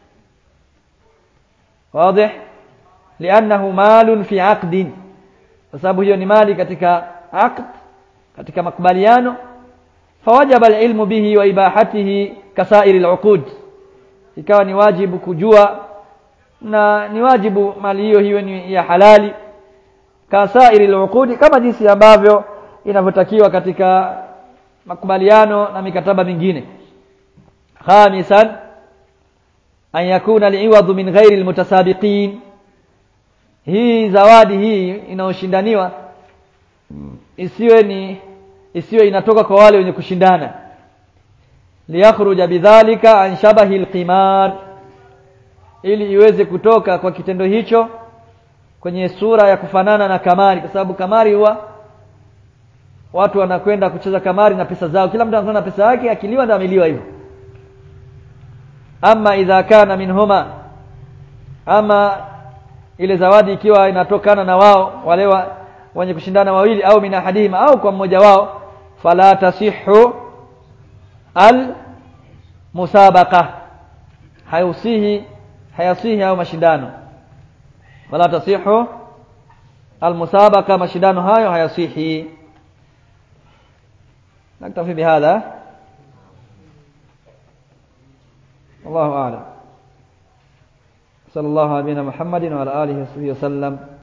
واضح لانه مال في عقد sababu hiyo ni mali katika aqd katika makubaliano fawajaba alilmu bihi wa ibahatihi kasairi aluqud ikawa ni wajibu kujua na ni wajibu mali hiyo hiyo ni ya halali kasairi al kama jinsi ambavyo inavyotakiwa katika makubaliano na mikataba mingine khamisan an yakuna al-iwadhu min ghairi al-mutasabiqin hii zawadi hii inayoshindaniwa isiwe ni isiwe inatoka kwa wale wenye kushindana liyakhruja bidhalika an shabahi alqimar ili iweze kutoka kwa kitendo hicho kwenye sura ya kufanana na kamari kwa sababu kamari huwa watu wanakwenda kucheza kamari na pesa zao kila mtu anakwenda na pesa yake akiliwa ndio ameliwa hivyo ama idha kana minhuma ama ile zawadi ikiwa inatokana na wao wale wa, wenye kushindana wawili au min ahadihima au kwa mmoja wao fala tasihu al musabaqa hayusihi hayasihi au mashindano wala tasihu al musabaqa mashindano hayo hayasihi نكتفي بهذا والله أعلم صلى الله على نبينا محمد وعلى آله وصحبه وسلم